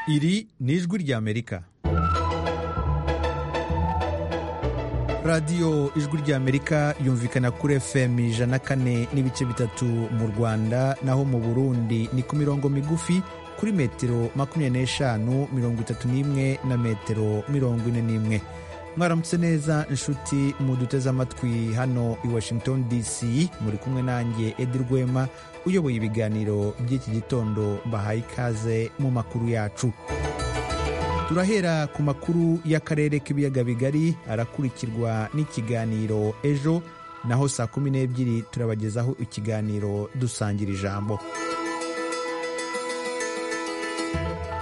Iri ni ijwi ry'Amerika. radiyo ijwi ry'amerika yumvikana kuri fm ijana kane n'ibice bitatu mu rwanda naho mu burundi ni ku mirongo migufi kuri metero makumyabiri n'eshanu mirongo itatu n'imwe na metero mirongo ine n'imwe mwaramutse neza inshuti muduteze amatwi hano i washington dc muri kumwe nanjye edi rwema uyoboye ibiganiro by'iki gitondo bahaye ikaze mu makuru yacu turahera ku makuru y'akarere k'ibiyaga bigari arakurikirwa n'ikiganiro ejo naho saa kumi n'ebyiri turabagezaho ikiganiro dusangira ijambo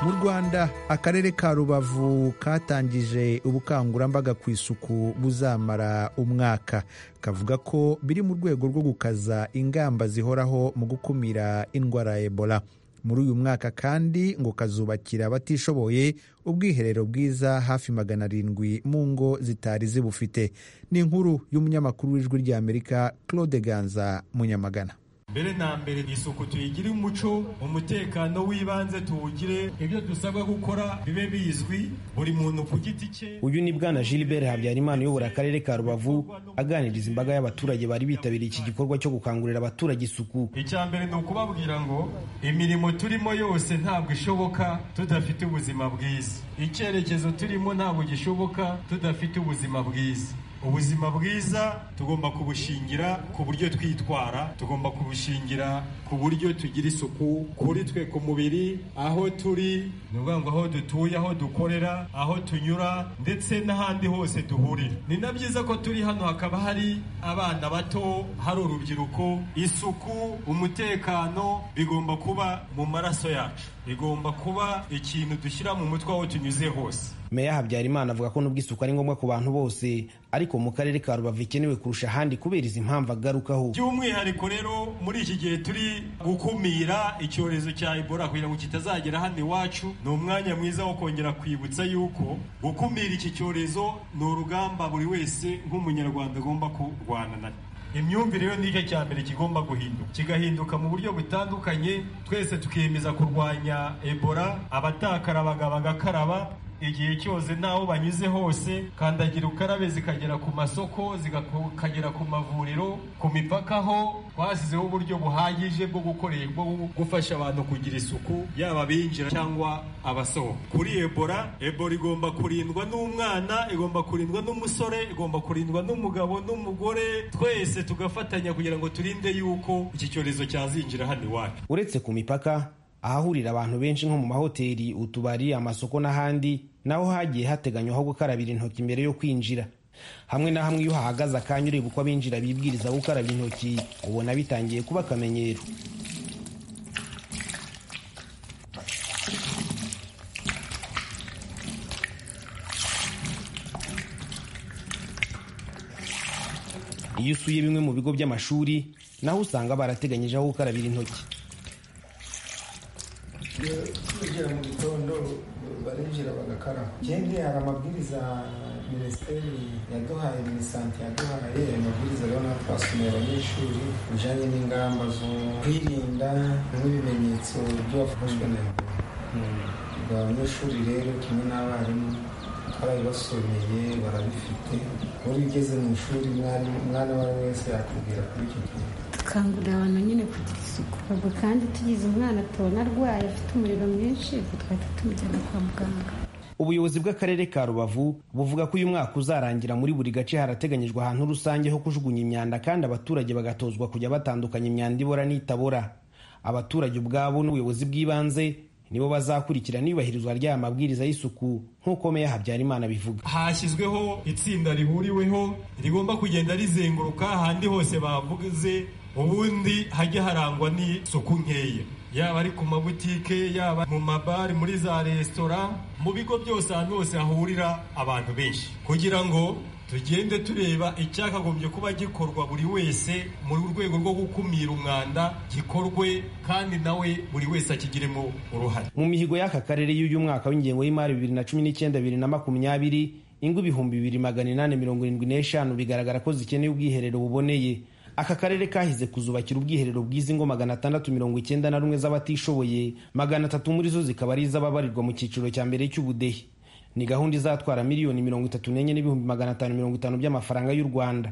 mu rwanda akarere ka rubavu katangije ubukangurambaga ku isuku buzamara umwaka kavuga ko biri mu rwego rwo gukaza ingamba zihoraho mu gukumira indwara ya ebola muri uyu mwaka kandi ngo kazubakira abatishoboye ubwiherero bwiza hafi magana arindwi mu ngo zitari zibufite ni inkuru y'umunyamakuru w'ijwi ry'amerika claude ganza munyamagana mbere na mbere isuku tuyigire umuco umutekano w'ibanze tuwugire ibyo dusabwa gukora bibe bizwi buri muntu ku giti cye uyu ni bwana gilbert habyarimana uyobora akarere ka rubavu aganiriza imbaga y'abaturage bari bitabiriye iki gikorwa cyo gukangurira abaturage isuku icya mbere ni ukubabwira ngo imirimo turimo yose ntabwo ishoboka tudafite ubuzima bwiza icyerekezo turimo ntabwo gishoboka tudafite ubuzima bwiza ubuzima bwiza tugomba kubushingira ku buryo twitwara tugomba kubushingira ku buryo tugira isuku kuri twe ku mubiri aho turi ni ukuvuga ngo aho dutuye aho dukorera aho tunyura ndetse n'ahandi hose duhurira ni na byiza ko turi hano hakaba hari abana bato hari urubyiruko isuku umutekano bigomba kuba mu maraso yacu bigomba kuba ikintu dushyira mu mutwe aho tunyuze hose meya habyarimana avuga ko nubwo isuku ari ngombwa ku bantu bose ariko mu karere ka rubavu ikenewe kurusha ahandi kubera izi mpamvu agarukaho by'umwihariko rero muri iki gihe turi gukumira icyorezo cya ebola kugira ngo kitazagera hano iwacu ni umwanya mwiza wo kongera kwibutsa yuko gukumira iki cyorezo ni urugamba buri wese nk'umunyarwanda agomba kurwana na imyumvire yo ni cya mbere kigomba guhinduka kigahinduka mu buryo butandukanye twese tukiyemeza kurwanya ebola abatakarabaga bagakaraba igihe cyose n'aho banyuze hose kandagira ukarabe zikagera ku masoko zikagera ku mavuriro ku mipaka ho twasizeho uburyo buhagije bwo gukorerwa gufasha abantu kugira isuku yaba abinjira cyangwa abasohoka kuri ebola ebola igomba kurindwa n'umwana igomba kurindwa n'umusore igomba kurindwa n'umugabo n'umugore twese tugafatanya kugira ngo turinde yuko iki cyorezo cyazinjira hano iwacu uretse ku mipaka ahahurira abantu benshi nko mu mahoteli utubari amasoko n'ahandi naho hagiye hateganywa ho gukarabira intoki mbere yo kwinjira hamwe na hamwe iyo uhahagaze akanya ureba uko abinjira bibwiriza gukaraba intoki ubona bitangiye kuba akamenyero iyo usuye bimwe mu bigo by'amashuri naho usanga barateganyije aho gukarabira intoki kwinjira mu gitondo barinjira bagakaraba ikindi hari amabwiriza minisiteri yaduhaye minisante yaduhaye ayo mabwiriza rero natwe twasomeye abanyeshuri bijyanye n'ingamba zo kwirinda n'ibimenyetso by'uwafashwe na ebola abanyeshuri rero kimwe n'abarimu barabibasomeye barabifite buri ugeze mu ishuri umwana uwo ari we wese yakubwira kuri icyo kintu dukangurira abantu nyine kugira isuku ubwo kandi tugize umwana tubona arwaye afite umuriro mwinshi ubwo twahita tumujyana kwa muganga ubuyobozi bw'akarere ka rubavu buvuga ko uyu mwaka uzarangira muri buri gace harateganyijwe ahantu rusange ho kujugunya imyanda kandi abaturage bagatozwa kujya batandukanya imyanda ibora n'itabora abaturage ubwabo n'ubuyobozi bw'ibanze nibo bazakurikirana iyubahirizwa ry'aya mabwiriza y'isuku nk'uko meya habyarimana bivuga hashyizweho itsinda rihuriweho rigomba kugenda rizenguruka ahandi hose bavuze ubundi hajya harangwa n'isuku nkeya yaba ari ku mabutike yaba mu mabari muri za resitora mu bigo byose ahantu hose hahurira abantu benshi kugira ngo tugende tureba icyakagombye kuba gikorwa buri wese mu rwego rwo gukumira umwanda gikorwe kandi nawe buri wese akigiremo uruhare mu mihigo y'aka karere y'uyu mwaka w'ingengo y'imari bibiri na cumi n'icyenda bibiri na makumyabiri ingo ibihumbi bibiri magana inani mirongo irindwi n'eshanu bigaragara ko zikeneye ubwiherero buboneye aka karere kahize kuzubakira ubwiherero bwiza ingo magana atandatu mirongo icyenda na rumwe z'abatishoboye magana atatu muri zo zikaba ari iz'ababarirwa mu cyiciro cya mbere cy'ubudehe ni gahunda izatwara miliyoni mirongo itatu n'enye n'ibihumbi magana atanu mirongo itanu by'amafaranga y'u rwanda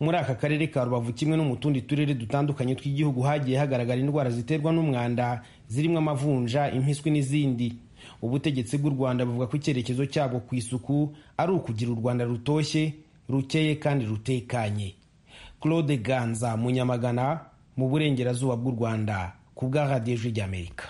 muri aka karere ka rubavu kimwe no mu tundi turere dutandukanye tw'igihugu hagiye hagaragara indwara ziterwa n'umwanda zirimo amavunja impiswi n'izindi ubutegetsi bw'u rwanda buvuga ko icyerekezo cyabwo ku isuku ari ukugira u rwanda rutoshye rukeye kandi rutekanye claude ganza munyamagana mu burengerazuba bw'u rwanda ku bwa radiyo ijwi ry'amerika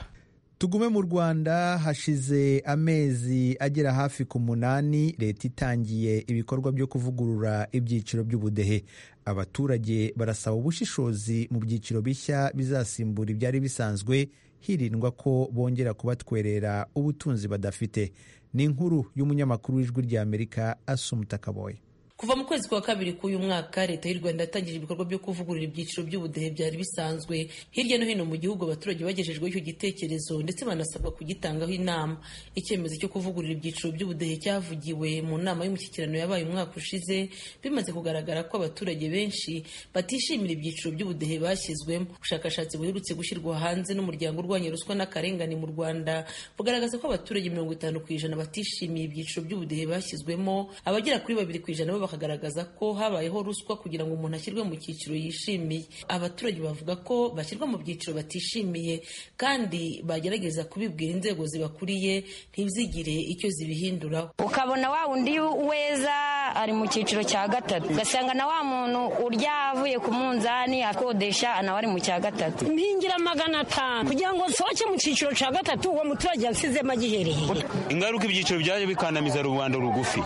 tugume mu rwanda hashize amezi agera hafi ku munani leta itangiye ibikorwa byo kuvugurura ibyiciro by'ubudehe abaturage barasaba ubushishozi mu byiciro bishya bizasimbura ibyari bisanzwe hirindwa ko bongera kubatwerera ubutunzi badafite ni inkuru y'umunyamakuru w'ijwi ry'amerika asumutakabonye kuva mu kwezi kwa kabiri k'uyu mwaka leta y'u rwanda yatangije ibikorwa byo kuvugurura ibyiciro by'ubudehe byari bisanzwe hirya no hino mu gihugu abaturage bagejejweho icyo gitekerezo ndetse banasabwa kugitangaho inama icyemezo cyo kuvugurura ibyiciro by'ubudehe cyavugiwe mu nama y'umushyikirano yabaye umwaka ushize bimaze kugaragara ko abaturage benshi batishimira ibyiciro by'ubudehe bashyizwemo ubushakashatsi buherutse gushyirwa hanze n'umuryango urwanya ruswa n'akarengane mu rwanda bugaragaza ko abaturage mirongo itanu ku ijana batishimiye ibyiciro by'ubudehe bashyizwemo abagera kuri babiri ku ijana bakagaragaza ko habayeho ruswa kugira ngo umuntu ashyirwe mu cyiciro yishimiye abaturage bavuga ko bashyirwa mu byiciro batishimiye kandi bagerageza kubibwira inzego zibakuriye ntizigire icyo zibihinduraho ukabona wa undi weza ari mu cyiciro cya gatatu ugasanga na wa muntu urya avuye ku munzani akodesha nawe ari mu cya gatatu mpingira magana atanu kugira ngo nsohoke mu cyiciro cya gatatu uwo muturage yasizemo agihereye ingaruka ibyiciro byaje bikandamiza rubanda rugufi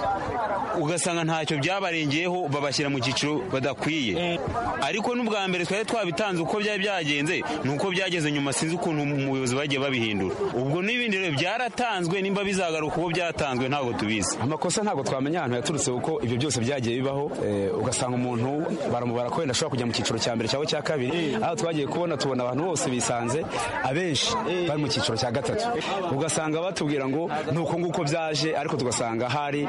ugasanga ntacyo bya byabarengeyeho babashyira mu cyiciro badakwiye ariko n'ubwa mbere twari twabitanze uko byari byagenze ni uko byageze nyuma sinzi ukuntu umuyobozi bagiye babihindura ubwo n'ibindi rero byaratanzwe nimba bizagaruka uko byatanzwe ntabwo tubizi amakosa ntabwo twamenya ahantu yaturutse kuko ibyo byose byagiye bibaho ugasanga umuntu baramubara ko wenda ashobora kujya mu cyiciro cya mbere cyangwa cya kabiri aho twagiye kubona tubona abantu bose bisanze abenshi bari mu cyiciro cya gatatu ugasanga batubwira ngo ni uko nguko byaje ariko tugasanga hari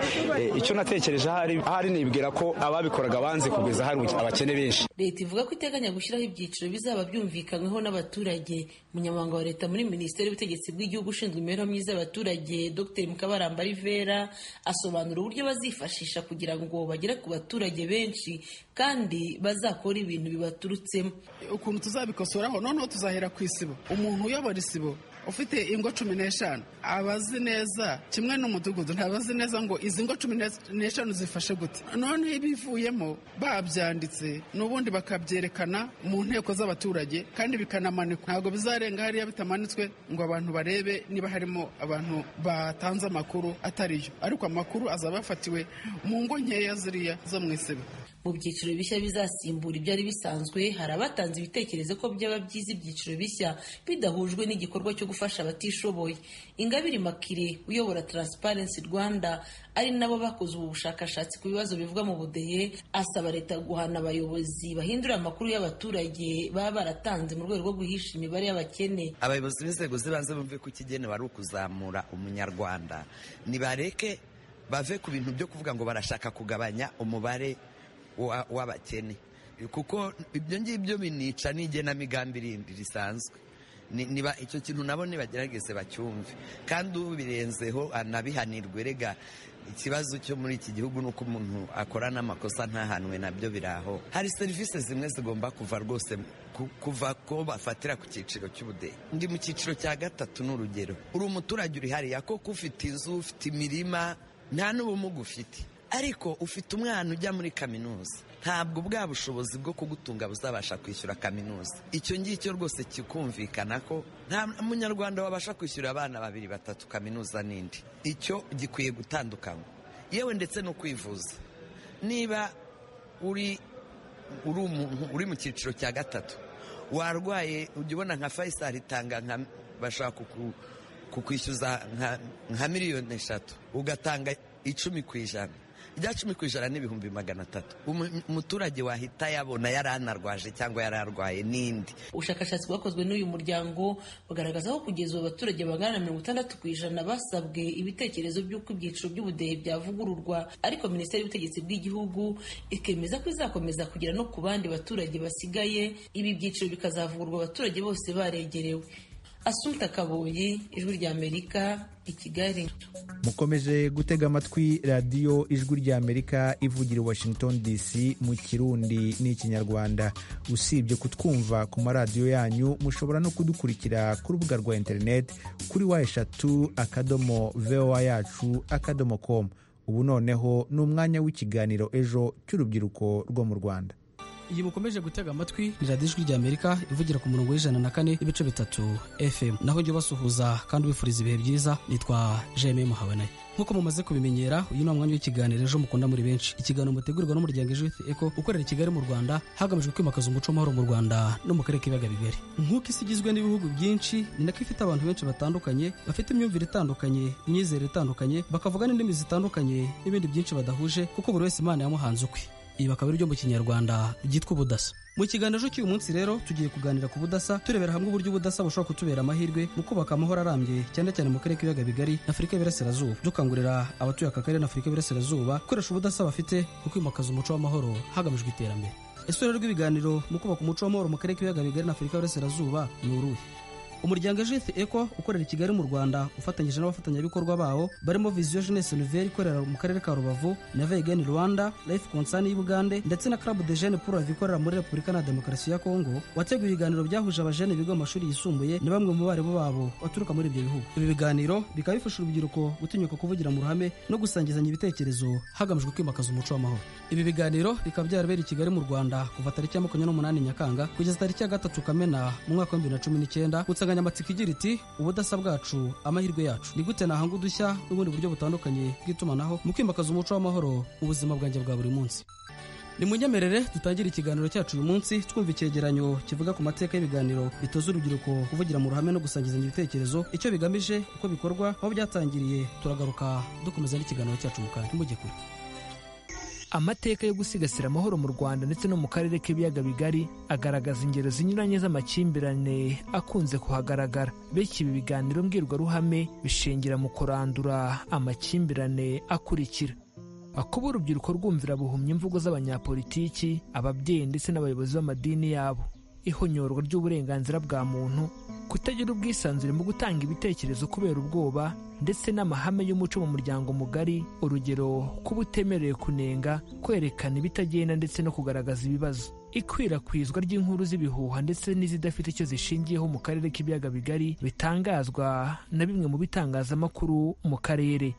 icyo natekereje ahari nibwira ko ababikoraga banze kugeza hari abakene benshi leta ivuga ko iteganya gushyiraho ibyiciro bizaba byumvikanyweho n'abaturage umunyamabanga wa leta muri minisiteri y'ubutegetsi bw'igihugu ushinzwe imibereho myiza y'abaturage dr mukabaramba rivera asobanura uburyo bazifashisha kugira ngo bagere ku baturage benshi kandi bazakora ibintu bibaturutsemo ukuntu tuzabikosoraho noneho tuzahera ku isibo umuntu uyobora isibo ufite ingo cumi n'eshanu abazi neza kimwe n'umudugudu ntabazi neza ngo izi ngo cumi n'eshanu zifashe gute noneho ibivuyemo babyanditse n'ubundi bakabyerekana mu nteko z'abaturage kandi bikanamanikwa ntabwo bizarenga hariya bitamanitswe ngo abantu barebe niba harimo abantu batanze amakuru atariyo ariko amakuru azaba yafatiwe mu ngo nkeya ziriya zo mu isibo mu byiciro bishya bizasimbura ibyari bisanzwe hari abatanze ibitekerezo ko byaba byiza ibyiciro bishya bidahujwe n'igikorwa cyo gufasha abatishoboye ingabire makire uyobora Transparency rwanda ari nabo bakoze ubu bushakashatsi ku bibazo bivuga mu budehe asaba leta guhana abayobozi bahindura amakuru y'abaturage baba baratanze mu rwego rwo guhisha imibare y'abakene abayobozi b'inzego z'ibanze bumve ko ikigenewe ari ukuzamura umunyarwanda nibareke bave ku bintu byo kuvuga ngo barashaka kugabanya umubare w'abakene kuko ibyo ngibyo binica n'igenamigambi rindi risanzwe niba icyo kintu nabo nibagerageze bacyumve kandi ubirenzeho anabihanirwe rega ikibazo cyo muri iki gihugu ni uko umuntu akora n'amakosa ntahanwe nabyo biraho hari serivisi zimwe zigomba kuva rwose kuva ko bafatira ku cyiciro cy'ubudehe ndi mu cyiciro cya gatatu ni urugero uri umuturage uri hariya koko ufite inzu ufite imirima nta n'ubumuga ufite ariko ufite umwana ujya muri kaminuza ntabwo bwa bushobozi bwo kugutunga buzabasha kwishyura kaminuza icyo ngicyo rwose kikumvikana ko nta munyarwanda wabasha kwishyura abana babiri batatu kaminuza n'indi icyo gikwiye gutandukanywa yewe ndetse no kwivuza niba uri uri mu cyiciro cya gatatu warwaye ujya ubona nka fayisari itanga nka bashaka kukwishyuza nka miliyoni eshatu ugatanga icumi ku ijana rya cumi ku ijana n'ibihumbi magana atatu umuturage wahita yabona yaranarwaje cyangwa yararwaye n'indi ubushakashatsi bwakozwe n'uyu muryango bugaragaza ko kugeza ubu abaturage bangana na mirongo itandatu ku ijana basabwe ibitekerezo by'uko ibyiciro by'ubudehe byavugururwa ariko minisiteri y'ubutegetsi bw'igihugu ikemeza ko izakomeza kugera no ku bandi baturage basigaye ibi byiciro bikazavugurwa abaturage bose baregerewe Asumta Kaboyi ijwi ry'Amerika i Kigali mukomeje gutega amatwi radiyo ijwi ry'amerika ivugira washington dc mu kirundi n'ikinyarwanda usibye kutwumva ku maradiyo yanyu mushobora no kudukurikira ku rubuga rwa interineti kuri wa eshatu akadomo voa yacu akadomo komu ubu noneho ni umwanya w'ikiganiro ejo cy'urubyiruko rwo mu rwanda iyi mukomeje gutega amatwi ni radiyo ijwi ry'amerika ivugira ku murongo w'ijana na kane ibice bitatu fm naho jya ubasuhuza kandi ubifuriza ibihe byiza nitwa jeme muhabanaye nk'uko mumaze kubimenyera uyu ni umwanya w'ikiganiro ejo mukunda muri benshi ikiganiro mutegurirwa n'umuryango ejo withi eko ukorera i kigali mu rwanda hagamijwe kwimakaza umuco w'amahoro mu rwanda no mu karere k'ibiyaga bigari nk'uko isi igizwe n'ibihugu byinshi ni nako ifite abantu benshi batandukanye bafite imyumvire itandukanye imyizerere itandukanye bakavuga n'indimi zitandukanye n'ibindi byinshi badahuje kuko buri wese imana yamuhanze ukwe ibi bakaba ari mu kinyarwanda byitwa ubudasa mu kiganiro cy'uyu munsi rero tugiye kuganira ku budasa turebera hamwe uburyo ubudasa bushobora kutubera amahirwe mu kubaka amahoro arambye cyane cyane mu karere k'ibiyaga bigari na afurika y'iburasirazuba dukangurira abatuye aka karere na afurika y'iburasirazuba gukoresha ubudasa bafite mu kwimakaza umuco w'amahoro hagamijwe iterambere isura rw'ibiganiro mu kubaka umuco w'amahoro mu karere k'ibiyaga bigari na afurika y'iburasirazuba ni uruhe umuryango Jeunesse Eco ukorera i Kigali mu Rwanda ufatanyije n'abafatanyabikorwa bawo barimo Vision Jeunesse Nouvelle ikorera mu karere ka Rubavu na Vegan Rwanda Life Concern y'Ubugande ndetse na Club de Jeunes pour la Vie ikorera muri Repubulika na Demokarasi ya Kongo wateguye ibiganiro byahuje abajene biga mu mashuri yisumbuye na bamwe mu barimu babo baturuka muri ibyo bihugu ibi biganiro bikaba bifasha urubyiruko gutinyuka kuvugira mu ruhame no gusangizanya ibitekerezo hagamijwe kwimakaza umuco w'amahoro ibi biganiro bikaba byarabereye i Kigali mu Rwanda kuva tariki ya makumyabiri n'umunani Nyakanga kugeza tariki ya gatatu Kamena mu mwaka wa bibiri na cumi n'icyenda insanganyamatsiko igira iti ubudasa bwacu amahirwe yacu ni gute nahanga udushya n'ubundi buryo butandukanye bw'itumanaho mu kwimakaza umuco w'amahoro mu buzima bwanjye bwa buri munsi ni munyemerere dutangire ikiganiro cyacu uyu munsi twumva icyegeranyo kivuga ku mateka y'ibiganiro bitoza urubyiruko kuvugira mu ruhame no gusangizanya ibitekerezo icyo bigamije uko bikorwa aho byatangiriye turagaruka dukomeza n'ikiganiro cyacu mu kantu mujye kure amateka yo gusigasira amahoro mu rwanda ndetse no mu karere k'ibiyaga bigari agaragaza ingero zinyuranye z'amakimbirane akunze kuhagaragara bityo ibi biganiro mbwirwaruhame bishingira mu kurandura amakimbirane akurikira kuba urubyiruko rwumvira buhumya imvugo z'abanyapolitiki ababyeyi ndetse n'abayobozi b'amadini yabo ihonyorwa ry'uburenganzira bwa muntu kutagira ubwisanzure mu gutanga ibitekerezo kubera ubwoba ndetse n'amahame y'umuco mu muryango mugari urugero kuba utemerewe kunenga kwerekana ibitagenda ndetse no kugaragaza ibibazo ikwirakwizwa ry'inkuru z'ibihuha ndetse n'izidafite icyo zishingiyeho mu karere k'ibiyaga bigari bitangazwa na bimwe mu bitangazamakuru mu karere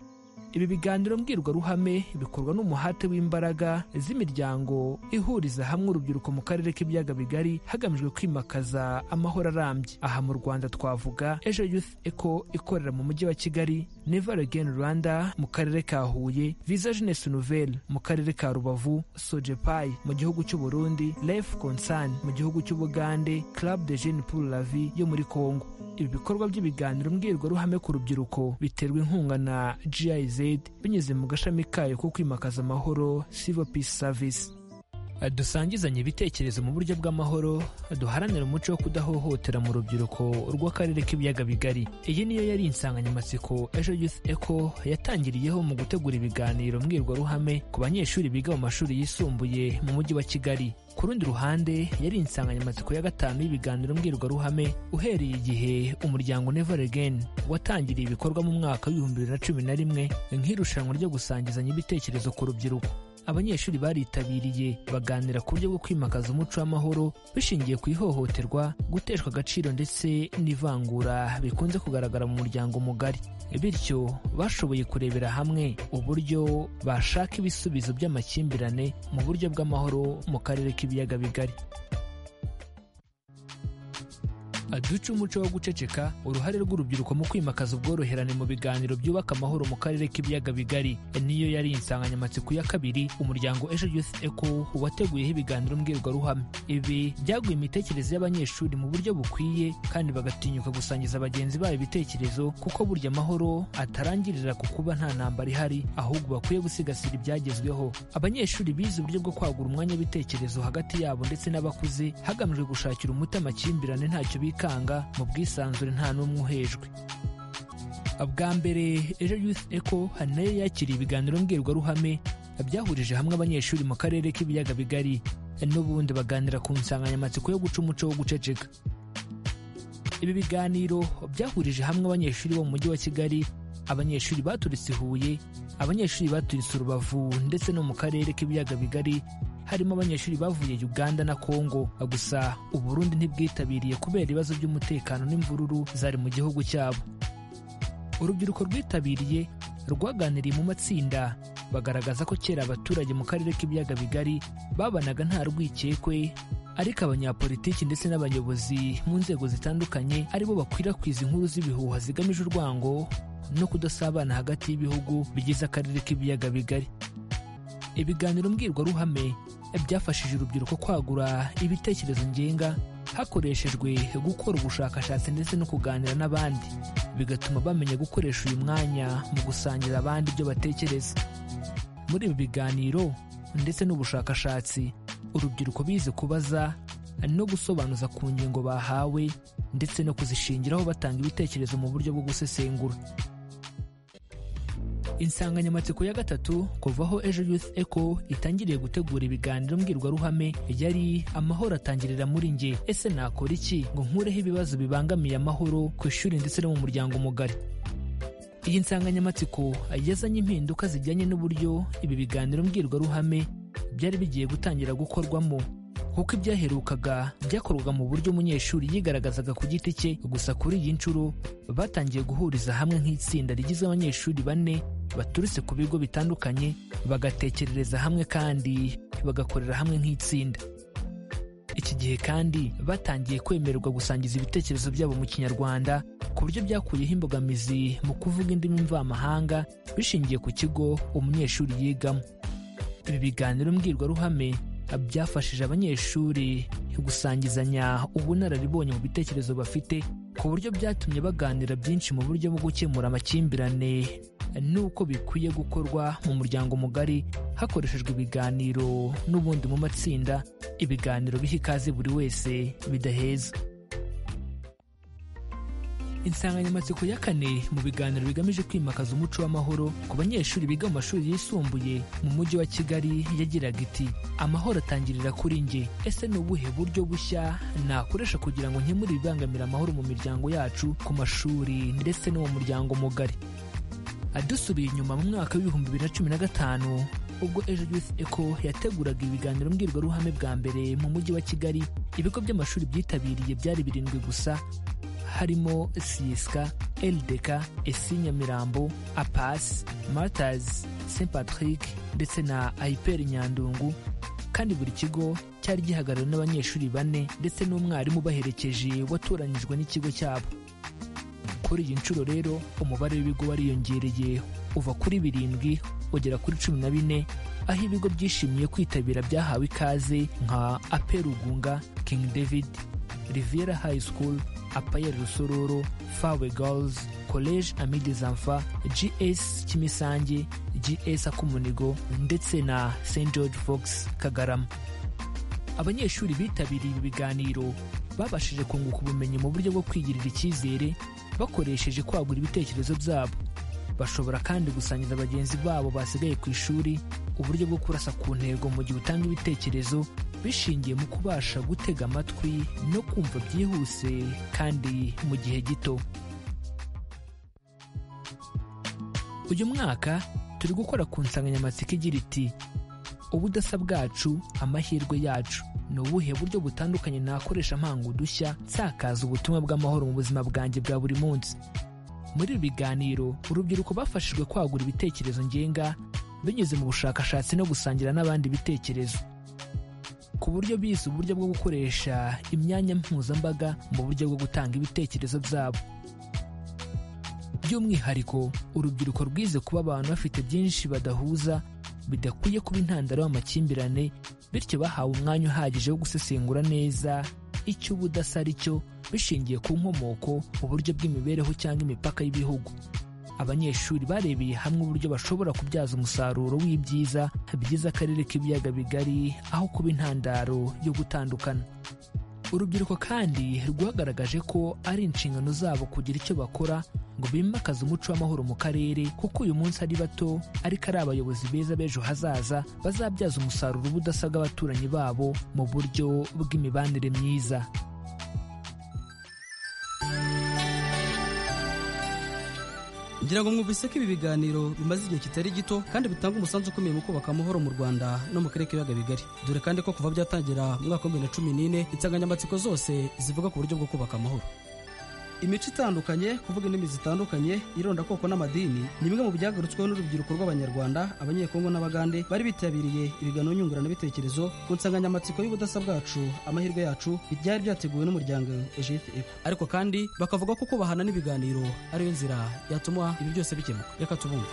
ibi biganiro mbwirwaruhame bikorwa n'umuhate w'imbaraga z'imiryango ihuriza hamwe urubyiruko mu karere k'ibiyaga bigari hagamijwe kwimakaza amahoro arambye aha mu rwanda twavuga ejo youth eco ikorera mu mujyi wa kigali never again rwanda mu karere ka huye visa jeunesse nouvelle mu karere ka rubavu sojepai mu gihugu cy'u burundi life concern mu gihugu cy'ubugande club de jeunes pour la vie yo muri congo ibi bikorwa by'ibiganiro mbwirwaruhame ku rubyiruko biterwa inkunga na giz binyuze mu gashami kayo ko kwimakaza amahoro civil peace service dusangizanye ibitekerezo mu buryo bw'amahoro duharanira umuco wo kudahohotera mu rubyiruko rw'akarere k'ibiyaga bigari iyi niyo yari insanganyamatsiko ejo youth eco yatangiriyeho mu gutegura ibiganiro mbwirwaruhame ku banyeshuri biga mu mashuri yisumbuye mu mujyi wa kigali ku rundi ruhande yari insanganyamatsiko ya gatanu y'ibiganiro mbwirwaruhame uhereye igihe umuryango never again watangiriye ibikorwa mu mwaka w'ibihumbi bibiri na cumi na rimwe nk'irushanwa ryo gusangizanya ibitekerezo ku rubyiruko abanyeshuri baritabiriye baganira ku buryo bwo kwimakaza umuco w'amahoro bishingiye ku ihohoterwa guteshwa agaciro ndetse n'ivangura bikunze kugaragara mu muryango mugari bityo bashoboye kurebera hamwe uburyo bashaka ibisubizo by'amakimbirane mu buryo bw'amahoro mu karere k'ibiyaga bigari aduca umuco wo guceceka uruhare rw'urubyiruko mu kwimakaza ubworoherane mu biganiro byubaka amahoro mu karere k'ibiyaga bigari niyo yari insanganyamatsiko ya kabiri umuryango ejo youth eco wateguyeho ibiganiro mbwirwaruhame ibi byaguye imitekerereze y'abanyeshuri mu buryo bukwiye kandi bagatinyuka gusangiza bagenzi babo ibitekerezo kuko burya amahoro atarangirira ku kuba nta ntambara ihari ahubwo bakwiye gusigasira ibyagezweho abanyeshuri bize uburyo bwo kwagura umwanya w'ibitekerezo hagati yabo ndetse n'abakuze hagamijwe gushakira umuti amakimbirane ntacyo bikanga mu bwisanzure nta n'umwe uhejwe bwa mbere ejo youth eco hari nayo yakiriye ibiganiro mbwirwaruhame byahurije hamwe abanyeshuri mu karere k'ibiyaga bigari n'ubundi baganira ku nsanganyamatsiko yo guca umuco wo guceceka ibi biganiro byahurije hamwe abanyeshuri bo mu mujyi wa kigali abanyeshuri baturutse i huye abanyeshuri baturutse urubavu ndetse no mu karere k'ibiyaga bigari harimo abanyeshuri bavuye uganda na kongo gusa uburundi ntibwitabiriye kubera ibibazo by'umutekano n'imvururu zari mu gihugu cyabo urubyiruko rwitabiriye rwaganiriye mu matsinda bagaragaza ko kera abaturage mu karere k'ibiyaga bigari babanaga nta rwikekwe ariko abanyapolitiki ndetse n'abayobozi mu nzego zitandukanye aribo bakwirakwiza inkuru z'ibihuha zigamije urwango no kudasabana hagati y'ibihugu bigize akarere k'ibiyaga bigari ibiganiro mbwirwaruhame byafashije urubyiruko kwagura ibitekerezo ngenga hakoreshejwe gukora ubushakashatsi ndetse no kuganira n'abandi bigatuma bamenya gukoresha uyu mwanya mu gusangira abandi ibyo batekereza muri ibi biganiro ndetse n'ubushakashatsi urubyiruko bize kubaza no gusobanuza ku ngingo bahawe ndetse no kuzishingiraho batanga ibitekerezo mu buryo bwo gusesengura insanganyamatsiko ya gatatu kuvaho ejo youth eco itangiriye gutegura ibiganiro mbwirwaruhame yari amahoro atangirira muri nge ese nakora iki ngo nkureho ibibazo bibangamiye amahoro ku ishuri ndetse no mu muryango mugari iyi nsanganyamatsiko yazanye impinduka zijyanye n'uburyo ibi biganiro mbwirwaruhame byari bigiye gutangira gukorwamo kuko ibyaherukaga byakorwaga mu buryo umunyeshuri yigaragazaga ku giti cye gusa kuri iyi nshuro batangiye guhuriza hamwe nk'itsinda rigizwe abanyeshuri bane baturutse ku bigo bitandukanye bagatekerereza hamwe kandi bagakorera hamwe nk'itsinda iki gihe kandi batangiye kwemererwa gusangiza ibitekerezo byabo mu kinyarwanda ku buryo byakuyeho imbogamizi mu kuvuga indimi mvamahanga bishingiye ku kigo umunyeshuri yigamo ibi biganiro mbwirwaruhame byafashije abanyeshuri gusangizanya ubunararibonye mu bitekerezo bafite ku buryo byatumye baganira byinshi mu buryo bwo gukemura amakimbirane n'uko bikwiye gukorwa mu muryango mugari hakoreshejwe ibiganiro n'ubundi mu matsinda ibiganiro biha ikaze buri wese bidaheza insanganyamatsiko ya kane mu biganiro bigamije kwimakaza umuco w'amahoro ku banyeshuri biga mu mashuri yisumbuye mu mujyi wa kigali yagiraga iti amahoro atangirira kuri nge ese ni ubuhe buryo bushya nakoresha kugira ngo nkemure ibibangamira amahoro mu miryango yacu ku mashuri ndetse no mu muryango mugari dusubiye inyuma mu mwaka w'ibihumbi bibiri na cumi na gatanu ubwo ejo youth eco yateguraga ibiganiro mbwirwaruhame bwa mbere mu mujyi wa kigali ibigo by'amashuri byitabiriye byari birindwi gusa harimo siyesika erideka esi nyamirambo apasi maritazi saint patrick ndetse na ayiperi nyandungu kandi buri kigo cyari gihagarariwe n'abanyeshuri bane ndetse n'umwarimu ubaherekeje watoranyijwe n'ikigo cyabo kuri iyi nshuro rero umubare w'ibigo wariyongereye uva kuri birindwi ugera kuri cumi na bine aho ibigo byishimiye kwitabira byahawe ikaze nka aperugunga king david riviera high school apayeri rusororo fawe girls college amide zamfa gs kimisange gs akumunego ndetse na st george fox kagarama abanyeshuri bitabiriye ibi biganiro babashije kunguka ubumenyi mu buryo bwo kwigirira icyizere bakoresheje kwagura ibitekerezo byabo bashobora kandi gusangiza bagenzi babo basigaye ku ishuri uburyo bwo kurasa ku ntego mu gihe utanga ibitekerezo bishingiye mu kubasha gutega amatwi no kumva byihuse kandi mu gihe gito uyu mwaka turi gukora ku nsanganyamatsiko igira iti ubudasa bwacu amahirwe yacu ni ubuhe buryo butandukanye nakoresha mpanga udushya nsakaza ubutumwa bw'amahoro mu buzima bwanjye bwa buri munsi muri ibi biganiro urubyiruko bafashijwe kwagura ibitekerezo ngenga binyuze mu bushakashatsi no gusangira n'abandi ibitekerezo ku ku buryo bise uburyo bwo gukoresha imyanya mpuzambaga mu buryo bwo gutanga ibitekerezo byabo by'umwihariko urubyiruko rwize kuba abantu bafite byinshi badahuza bidakwiye kuba intandaro y'amakimbirane bityo bahawe umwanya uhagije wo gusesengura neza icyo ubudasa ari cyo bishingiye ku nkomoko uburyo bw'imibereho cyangwa imipaka y'ibihugu abanyeshuri barebeye hamwe uburyo bashobora kubyaza umusaruro w'ibyiza bigize akarere k'ibiyaga bigari aho kuba intandaro yo gutandukana urubyiruko kandi rwagaragaje ko ari inshingano zabo kugira icyo bakora ngo bimakaze umuco w'amahoro mu karere kuko uyu munsi ari bato ariko ari abayobozi beza b'ejo hazaza bazabyaza umusaruro ubudasa bw'abaturanyi babo mu buryo bw'imibanire myiza ngira ngo mwumvise ko ibi biganiro bimaze igihe kitari gito kandi bitanga umusanzu ukomeye mu kubaka amahoro mu rwanda no mu karere k'ibiyaga bigari dore kandi ko kuva byatangira mu mwaka wa bibiri na cumi n'ine insanganyamatsiko zose zivuga ku buryo bwo kubaka amahoro imico itandukanye kuvuga indimi zitandukanye irondakoko n'amadini ni bimwe mu byagarutsweho n'urubyiruko rw'abanyarwanda abanyekongo n'abagande bari bitabiriye ibiganiro nyunguranabitekerezo ku nsanganyamatsiko y'ubudasa bwacu amahirwe yacu byari byateguwe n'umuryango ejete epo ariko kandi bakavuga ko kubahana n'ibiganiro ariyo nzira yatuma ibi byose bikemuka reka tubumve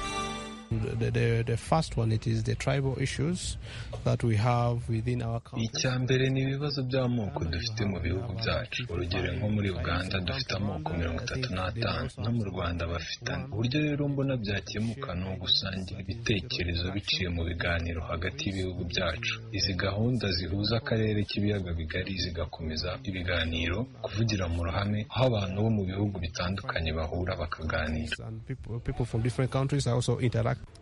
icya mbere ni ibibazo by'amoko dufite mu bihugu byacu urugero nko muri uganda dufite amoko mirongo itatu n'atanu no mu rwanda bafitanye uburyo rero mbona byakemuka ni ugusangira ibitekerezo biciye mu biganiro hagati y'ibihugu byacu izi gahunda zihuza akarere k'ibiyaga bigari zigakomeza ibiganiro kuvugira mu ruhame aho abantu bo mu bihugu bitandukanye bahura bakaganira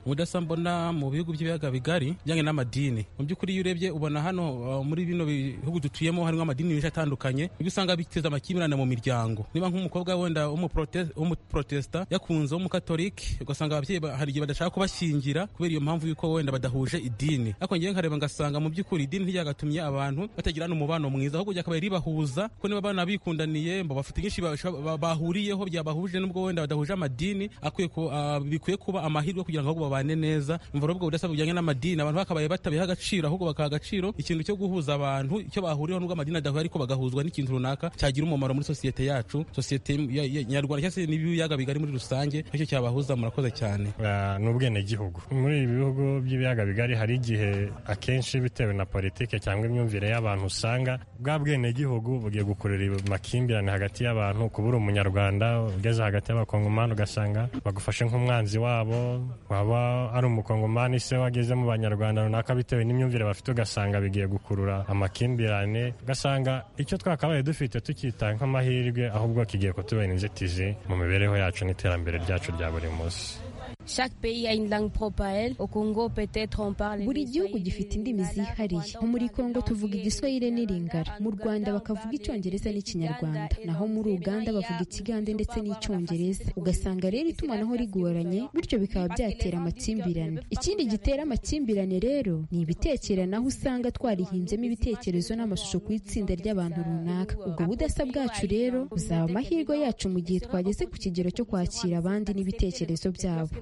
ubudasa mbona mu bihugu by'ibiyaga bigari bijyanye n'amadini mu by'ukuri iyo urebye ubona hano uh, muri bino bihugu dutuyemo harimo amadini menshi atandukanye ibyo usanga biteza amakimbirane mu miryango niba nk'umukobwa wenda w'umuprote- w'umuprotesta yakunze w'umukatolike ugasanga ababyeyi ba- hari igihe badashaka kubashyingira kubera iyo mpamvu yuko wenda badahuje idini ariko ngewe nkareba ngasanga mu by'ukuri idini ntiryagatumye abantu batagirana umubano mwiza ahubwo ryakabaye ribahuza ko niba abana bikundaniye mbo bafite byinshi basho- ba- bahuriyeho byabahuje nubwo wenda badahuje amadini akwiye ku- ah, bikwiye kuba amahirwe kugira ngo ahubwo babane neza umva rero ubwo budasa bujyanye n'amadini abantu bakabaye batabiha agaciro ahubwo bakaha agaciro ikintu cyo guhuza abantu icyo bahuriyeho nubwo amadini adahura ariko bagahuzwa n'ikintu runaka cyagira umumaro muri sosiyete yacu sosiyete ya- ya- nyarwanda cyangwa se n'ibiyaga bigari muri rusange nicyo cyabahuza murakoze cyane Ah, ni ubwenegihugu muri ibi bihugu by'ibiyaga bigari hari igihe akenshi bitewe na politike cyangwa imyumvire y'abantu usanga bwa bwenegihugu bugiye gukurura amakimbirane hagati y'abantu kubura umunyarwanda ugeze hagati y'abakongomani ugasanga bagufashe nk'umwanzi wabo waba ari umukongomani se wageze mu banyarwanda runaka bitewe n'imyumvire bafite ugasanga bigiye gukurura amakimbirane ugasanga icyo twakabaye dufite tukita nk'amahirwe ahubwo kigiye kutubera inzitizi mu mibereho yacu n'iterambere ryacu rya buri munsi buri gihugu gifite indimi zihariye nko muri kongo tuvuga igiswahire n'iringara mu rwanda bakavuga icyongereza n'ikinyarwanda naho muri uganda bavuga ikigande ndetse n'icyongereza ugasanga rero itumanaho rigoranye bityo bikaba byatera amakimbirane ikindi gitera amakimbirane rero ni ibitekerano aho usanga twarihinzemo ibitekerezo n'amashusho ku itsinda ry'abantu runaka ubwo budasa bwacu rero buzaba amahirwe yacu mu gihe twageze ku kigero cyo kwakira abandi n'ibitekerezo byabo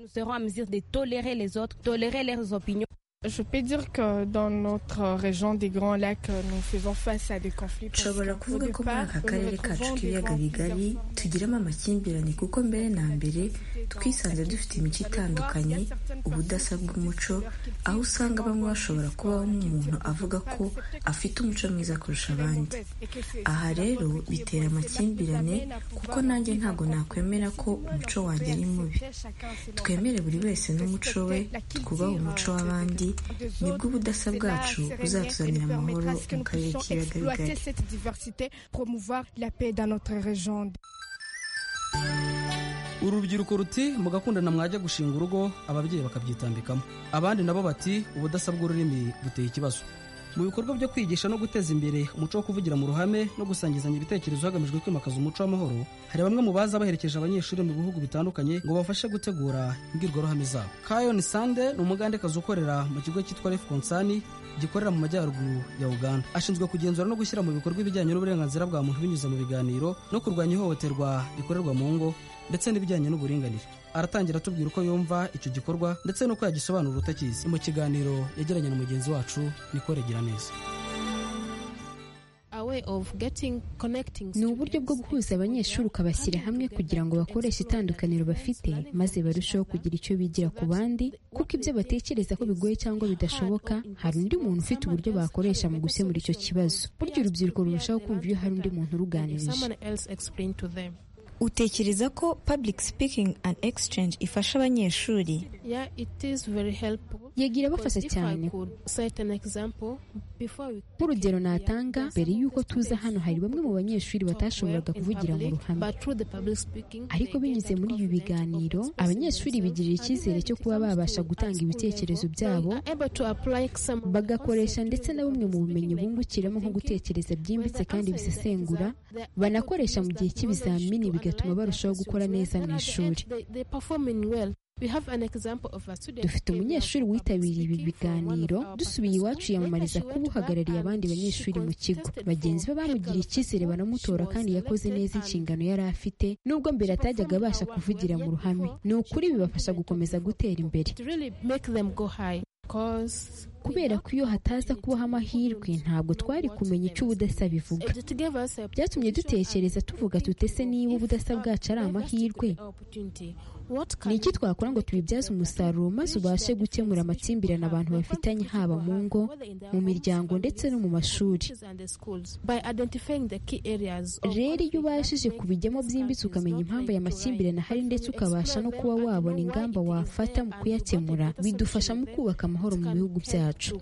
Je peux dire que dans notre région des Grands Lacs, nous faisons face à des conflits. parce nshobora qu'on kuvuga peut ko muri pas, aka on karere retrouve kacu des k'ibiyaga grands bigari tugiramo amakimbirane kuko mbere na mbere twisanze dufite imico itandukanye ubudasa bw'umuco aho usanga bamwe bashobora kubaho nk'umuntu avuga ko afite umuco mwiza kurusha abandi aha rero bitera amakimbirane kuko nanjye ntabwo nakwemera ko umuco wanjye ari mubi twemere buri wese n'umuco we twubahe umuco w'abandi nibwo ubudasa bwacu buzatuzanira amahoro mu karere k'ibiyaga Exploiter bigari cette diversité, promouvoir la paix dans notre région. uru rubyiruko ruti mugakundana mwajya gushinga urugo ababyeyi bakabyitambikamo abandi nabo bati ubudasa bw'ururimi buteye ikibazo mu bikorwa byo kwigisha no guteza imbere umuco wo kuvugira mu ruhame no gusangizanya ibitekerezo hagamijwe kwimakaza umuco w'amahoro hari bamwe mu baza baherekeje abanyeshuri mu bihugu bitandukanye ngo bafashe gutegura imbwirwaruhame zabo kayon sande ni umugandekazi ukorera mu kigo cyitwa ref konsani gikorera mu majyaruguru ya uganda ashinzwe kugenzura no gushyira mu bikorwa ibijyanye n'uburenganzira bwa muntu binyuze mu biganiro no kurwanya ihohoterwa rikorerwa mu ngo ndetse n'ibijyanye n'uburinganire aratangira atubwira uko yumva icyo gikorwa ndetse n'uko yagisobanura utakizi mu kiganiro yagiranye na mugenzi wacu niko regira neza ni uburyo bwo guhuza abanyeshuri ukabashyira hamwe kugira ngo bakoreshe itandukaniro bafite maze barusheho kugira icyo bigira ku bandi kuko ibyo batekereza ko bigoye cyangwa bidashoboka hari undi muntu ufite uburyo bakoresha mu gukemura icyo kibazo buryo urubyiruko rurushaho kumva iyo hari undi muntu uruganirije utekereza ko public speaking and exchange ifasha abanyeshuri yagira abafasha cyane nk'urugero natanga mbere y'uko tuza hano hari bamwe mu banyeshuri batashoboraga kuvugira mu ruhame ariko binyuze muri ibi biganiro abanyeshuri bigirira icyizere cyo kuba babasha gutanga ibitekerezo byabo bagakoresha ndetse na bumwe mu bumenyi bungukiramo nko gutekereza byimbitse kandi bisesengura banakoresha mu gihe cy'ibizamini bigatuma barushaho gukora neza mu ishuri dufite umunyeshuri witabiriye ibi biganiro dusubiye iwacu yamamariza kuba uhagarariye abandi banyeshuri mu kigo bagenzi be bamugiriye icyizere baramutora kandi yakoze neza inshingano yari afite nubwo mbere atajyaga abasha kuvugira mu ruhame ni ukuri bibafasha gukomeza gutera imbere kubera ko iyo hataza kubaho amahirwe ntabwo twari kumenya icyo ubudasa bivuga byatumye dutekereza tuvuga tutese niba ubudasa bwacu ari amahirwe ni iki twakora ngo tubibyaze umusaruro maze ubashe gukemura amakimbirane abantu bafitanye haba mu ngo mu miryango ndetse no mu mashuri rero iyo ubashije kubijyamo byimbitse ukamenya impamvu aya makimbirane ahari ndetse ukabasha no kuba wabona ingamba wafata mu kuyakemura bidufasha mu kubaka amahoro mu bihugu byacu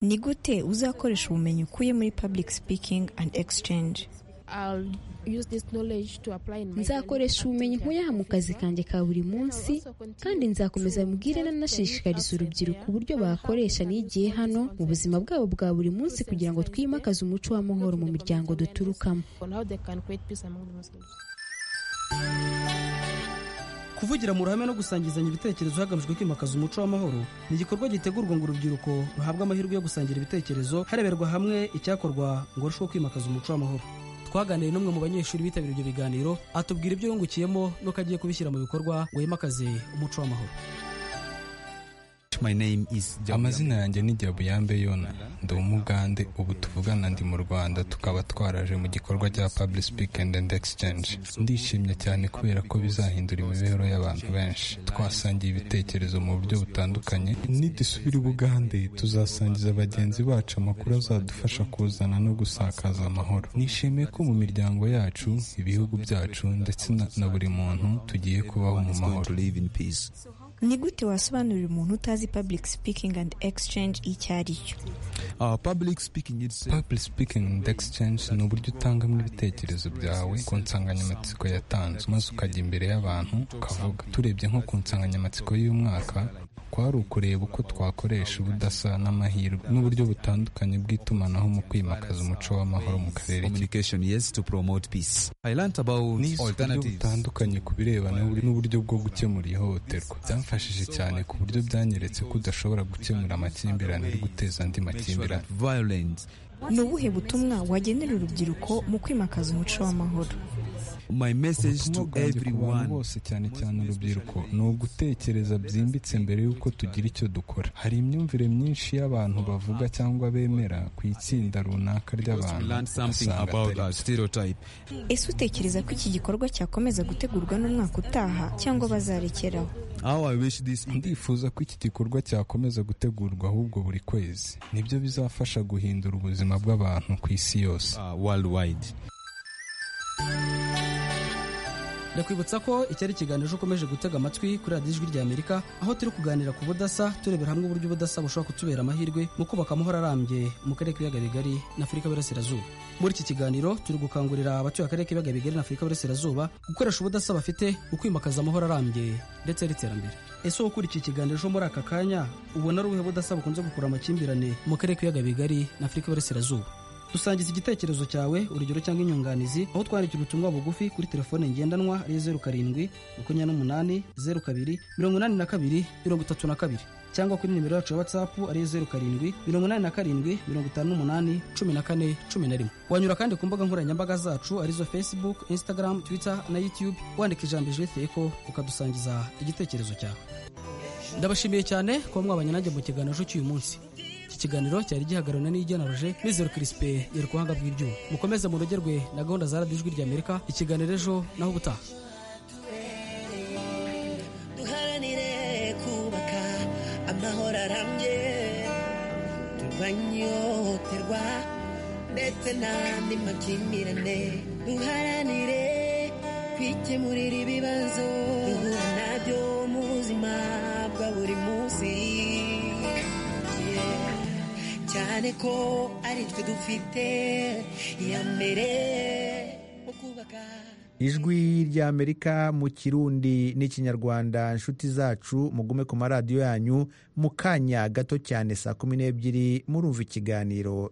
ni gute uzakoresha ubumenyi ukuye muri public speaking and exchange nzakoresha ubumenyi nkuyaha mu kazi kanjye ka buri munsi kandi nzakomeza mubwire nanashishikariza urubyiruko uburyo bakoresha n'igihe hano mu buzima bwabo bwa buri munsi kugira ngo twimakaze umuco w'amahoro mu miryango duturukamo kuvugira mu ruhame no gusangizanya ibitekerezo hagamijwe kwimakaza umuco w'amahoro ni igikorwa gitegurwa ngo urubyiruko ruhabwe amahirwe yo gusangira ibitekerezo hareberwa hamwe icyakorwa ngo arusheho kwimakaza umuco w'amahoro twaganiriye n'umwe mu banyeshuri bitabiriye ibyo biganiro atubwira ibyo yungukiyemo nuko agiye kubishyira mu bikorwa ngo yimakaze umuco w'amahoro amazina yanjye ni jyabuyambe yona ndi umugande ubu tuvugana ndi mu rwanda tukaba twaraje mu gikorwa cya public speaking and exchange ndishimye cyane kubera ko bizahindura imibereho y'abantu benshi twasangiye ibitekerezo mu buryo butandukanye nidusubira ubugande tuzasangiza bagenzi bacu amakuru azadufasha kuzana no gusakaza amahoro nishimiye ko mu miryango yacu ibihugu byacu ndetse na buri muntu tugiye kubaho mu mahoro ni gute wasobanurira umuntu utazi public speaking and exchange icyo ari cyo public speaking and exchange ni uburyo utangamo ibitekerezo byawe ku nsanganyamatsiko yatanzwe maze ukajya imbere y'abantu ukavuga turebye nko ku nsanganyamatsiko y'umwaka kwari ukureba uko twakoresha ubudasa n'amahirwe n'uburyo butandukanye bw'itumanaho mu kwimakaza umuco w'amahoro mu karere n'uburyo butandukanye ku birebana n'uburyo bwo gukemura ihohoterwa byamfashije cyane ku buryo byanyeretse ko udashobora gukemura amakimbirane uri guteza andi makimbirane ni ubuhe butumwa wagenera urubyiruko mu kwimakaza umuco w'amahoro ubutumwa bwanjye ku bantu bose cyane cyane urubyiruko ni ugutekereza byimbitse mbere y'uko tugira icyo dukora hari imyumvire myinshi y'abantu bavuga cyangwa bemera ku itsinda runaka ry'abantu ese utekereza ko iki gikorwa cyakomeza gutegurwa n'umwaka utaha cyangwa bazarekeraho ndifuza ko iki gikorwa cyakomeza gutegurwa ahubwo buri kwezi nibyo bizafasha guhindura ubuzima bw'abantu ku isi yose ndakwibutsa ko iki ari ikiganiro ukomeje gutega amatwi kuri radiyo ijwi ry'amerika aho turi kuganira ku budasa turebera hamwe uburyo ubudasa bushobora kutubera amahirwe mu kubaka amahoro arambye mu karere k'ibiyaga bigari n'afurika y'uburasirazuba muri iki kiganiro turi gukangurira abatuye akarere k'ibiyaga bigari n'afurika y'uburasirazuba gukoresha ubudasa bafite ukwimakaza amahoro arambye ndetse n'iterambere ese wowe ukurikiye ikiganiro cyo muri aka kanya ubona ari ubuhe budasa bukunze gukura amakimbirane mu karere k'ibiyaga bigari n'afurika y'uburasirazuba dusangiza igitekerezo cyawe urugero cyangwa inyunganizi aho twandikira ubutumwa bugufi kuri telefone ngendanwa ari zeru karindwi makumyabiri n'umunani zeru kabiri mirongo inani na kabiri mirongo itatu na kabiri cyangwa kuri nimero yacu ya watsapu ari zeru karindwi mirongo inani na karindwi mirongo itanu n'umunani cumi na kane cumi na rimwe wanyura kandi ku mbuga nkoranyambaga zacu arizo facebook instagram twitter na youtube wandika ijambo ijwi teko ukadusangiza igitekerezo cyawe ndabashimiye cyane kuba mwabanye nanjye mu kiganiro cy'uyu munsi iki kiganiro cyari gihagararana n'igenaruje mizero kirisipe yerwanga bw'ibyuma mukomeze munogerwe na gahunda za radiyo ijwi ry'amerika ikiganiro ejo naho ubutaha duharanire kubaka amahoro arambye turwanye ihohoterwa ndetse n'andi makimbirane duharanire kwikemurira ibibazo duhura nabyo mu buzima bwa buri munsi Yeah. cyane ko ari twe dufite iya mbere mu kubaka ijwi ry'amerika mu kirundi n'ikinyarwanda inshuti zacu mugume ku maradiyo yanyu mu kanya gato cyane saa kumi n'ebyiri murumva ikiganiro